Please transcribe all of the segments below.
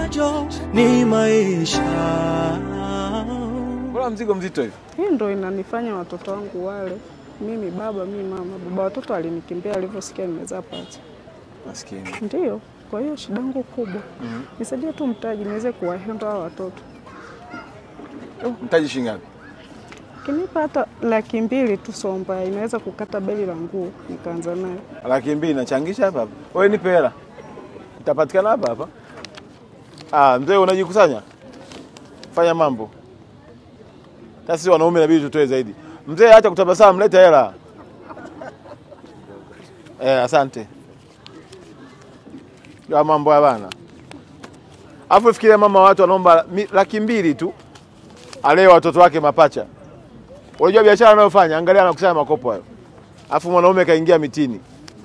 nacho ni maisha. Mbona mzigo mzito hivi? Hii ndo inanifanya watoto wangu wale, mimi baba, mimi mama. Baba watoto alinikimbia alivyosikia nimezaa pacha, Maskini. ndio. Kwa hiyo shida yangu kubwa nisaidie tu mtaji niweze kuwahenda hao watoto. Mtaji shilingi ngapi? Kinipa hata laki mbili tu Somba, inaweza kukata beli la nguo nikaanza nayo. Laki mbili nachangisha hapa hapa. Wewe nipe hela. Itapatikana hapa hapa. Ah, mzee unajikusanya? Fanya mambo. Sasa sisi wanaume inabidi tutoe zaidi. Mzee acha kutabasamu, leta hela. Eh, asante. Ya mambo ya bana. Alafu fikiria mama watu wanaomba mi- laki mbili tu alee watoto wake mapacha. Unajua biashara anayofanya, angalia anakusanya makopo hayo. Alafu mwanaume kaingia mitini.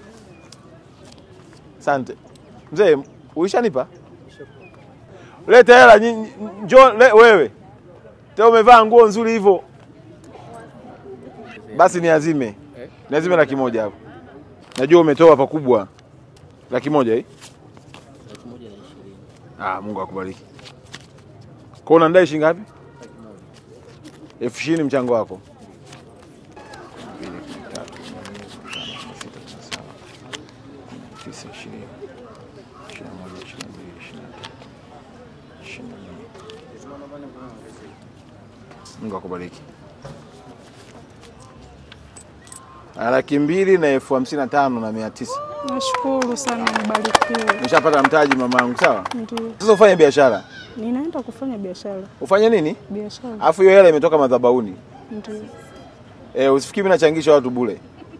Asante. Mzee, uishanipa? Leta hela nyi- njoo le, wewe. Tena umevaa nguo nzuri hivyo. Basi niazime. Niazime laki moja hapo. Najua umetoa pakubwa. Laki moja hii? Ah, Mungu akubariki. Kwa unandai shilingi ngapi? elfu ishirini mchango wako. Mbili, tatu, nne, tano, sita, saba, tisa, ishirini, ishirini na moja, ishirini na mbili, ishirini na tatu, ishirini na nne. Mungu akubariki. Ah, Laki mbili na elfu hamsini na tano na mia tisa. Nashukuru sana, mbarikiwe. Nishapata mtaji mamangu, sawa? Ndio, Sasa ufanye biashara. ninaenda kufanya biashara. Ufanye nini? Biashara Alafu hiyo hela imetoka madhabahuni. ndio. Eh, usifikiri mimi nachangisha watu bure.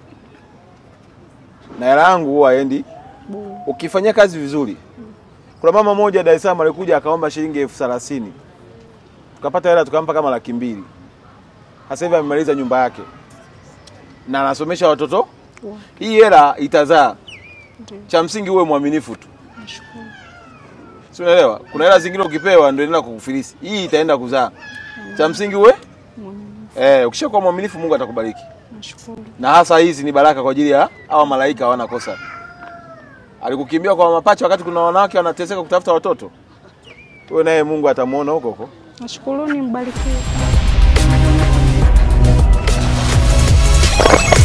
Na hela yangu huwa haendi Bure. ukifanyia kazi vizuri. Kuna mama moja Dar es Salaam alikuja akaomba shilingi elfu thelathini tukapata hela tukampa kama laki mbili. Sasa hivi amemaliza nyumba yake na anasomesha watoto. Wa- Hii hela itazaa. Ndio, Cha msingi uwe mwaminifu tu, nashukuru. si unaelewa? Kuna hela zingine ukipewa ndio inaenda kukufilisi, hii itaenda kuzaa. Cha msingi uwe Mwaminifu, eh, ukishakuwa mwaminifu Mungu atakubariki. nashukuru. na hasa hizi ni baraka kwa ajili ya hawa malaika hawana kosa. Alikukimbia kwa mapacha wakati kuna wanawake wanateseka kutafuta watoto, wewe naye Mungu atamuona huko huko. Nashukuruni, mbarikiwe.